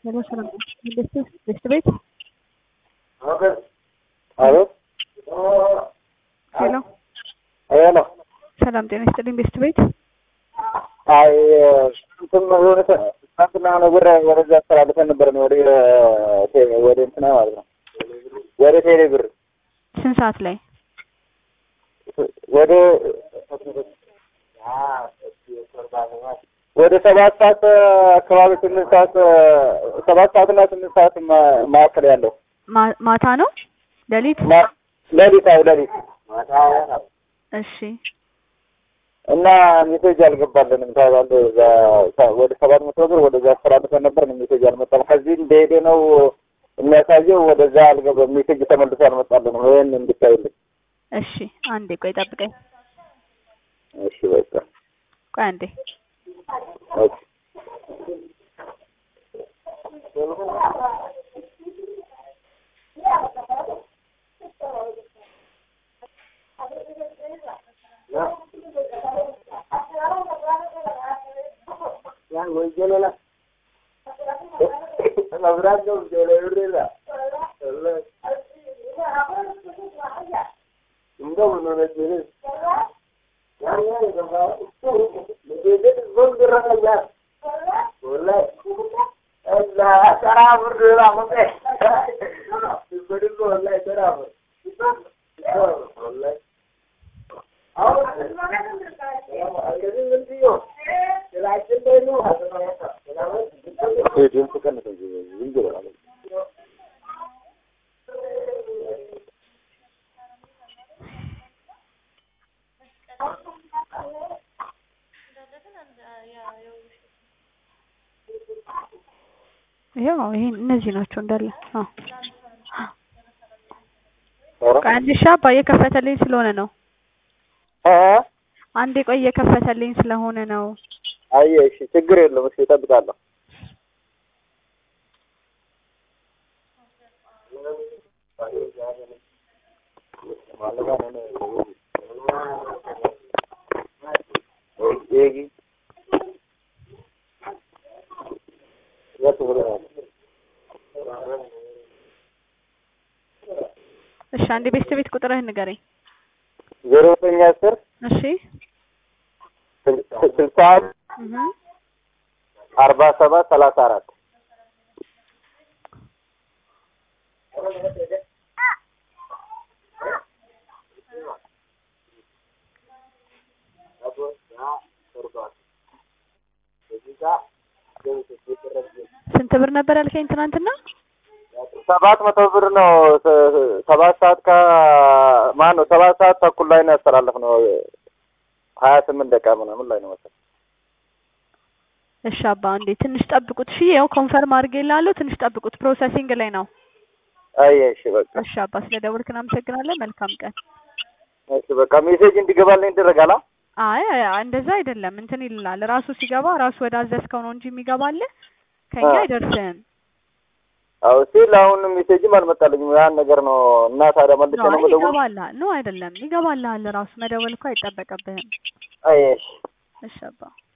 ሄሎ ሰላም ቤት ቤት ቤት አቤት ሄሎ ሄሎ ሰላም ጤና ይስጥልኝ ቤት ቤት አይ እንትን የሆነ ትናንትና ነገር ወደዛ አስተላልፈን ነበር ነው ወደ ወደ እንትና ማለት ነው ወደ ቴሌ ብር ስንት ሰዓት ላይ ወደ ወደ ሰባት ሰዓት አካባቢ ስምንት ሰዓት ሰባት ሰዓት እና ስምንት ሰዓት ማ- መካከል ያለው ማ- ማታ ነው ሌሊት ማ- ሌሊት አዎ ሌሊት እሺ እና ሜሴጅ አልገባልንም ታባለ እዛ ወደ ሰባት መቶ ብር ወደዛ አስተላልፈን ነበር ሜሴጅ አልመጣም። ከዚህ እንደሄደ ነው የሚያሳየው። ወደዛ አልገባም። ሜሴጅ ተመልሶ አልመጣልንም። ይህን እንድታይልን። እሺ አንዴ ቆይ ጠብቀኝ እሺ በቃ ቆይ አንዴ ኦኬ። ድምፅ ቀንስ እንጂ ዝም ብሎ ነው። ይሄው ይሄ እነዚህ ናቸው እንዳለ አዎ ኧረ ቆይ አንዴ እሺ አባ እየከፈተልኝ ስለሆነ ነው እ አንዴ ቆይ እየከፈተልኝ ስለሆነ ነው አየ እሺ፣ ችግር የለውም። እሺ እጠብቃለሁ። እሺ አንዴ ቤት ቤት ቁጥርህን ንገረኝ ዜሮ ዘጠኝ አስር እሺ ስልሳ እህ አርባ ሰባት ሰላሳ አራት ስንት ብር ነበር ያልከኝ ትናንትና ሰባት መቶ ብር ነው። ስ- ሰባት ሰዓት ከ ማን ነው ሰባት ሰዓት ተኩል ላይ ነው ያስተላለፍነው። ሀያ ስምንት ደቂቃ ምናምን ላይ ነው መሰለኝ። እሺ አባ አንዴ ትንሽ ጠብቁት እሺ ያው ኮንፈርም አድርጌልሃለሁ ትንሽ ጠብቁት ፕሮሰሲንግ ላይ ነው አይ እሺ በቃ እሺ አባ ስለደወልክ እናመሰግናለን መልካም ቀን እሺ በቃ ሜሴጅ እንዲገባልኝ ይደረጋል። አ? አይ አይ፣ እንደዛ አይደለም እንትን ይልላል ራሱ ሲገባ ራሱ ወደ አዘዝከው ነው እንጂ የሚገባልህ ከኛ አ። አይደርስም አዎ ሲል አሁን ሜሴጅም አልመጣልኝም። ያን ነገር ነው እና ታዲያ መልሼ ነው ነው አይ የምደውል? ይገባልሃል ነው አይደለም ይገባልሃል ራሱ መደወል እኮ አይጠበቅብህም አይ እሺ እሺ አባ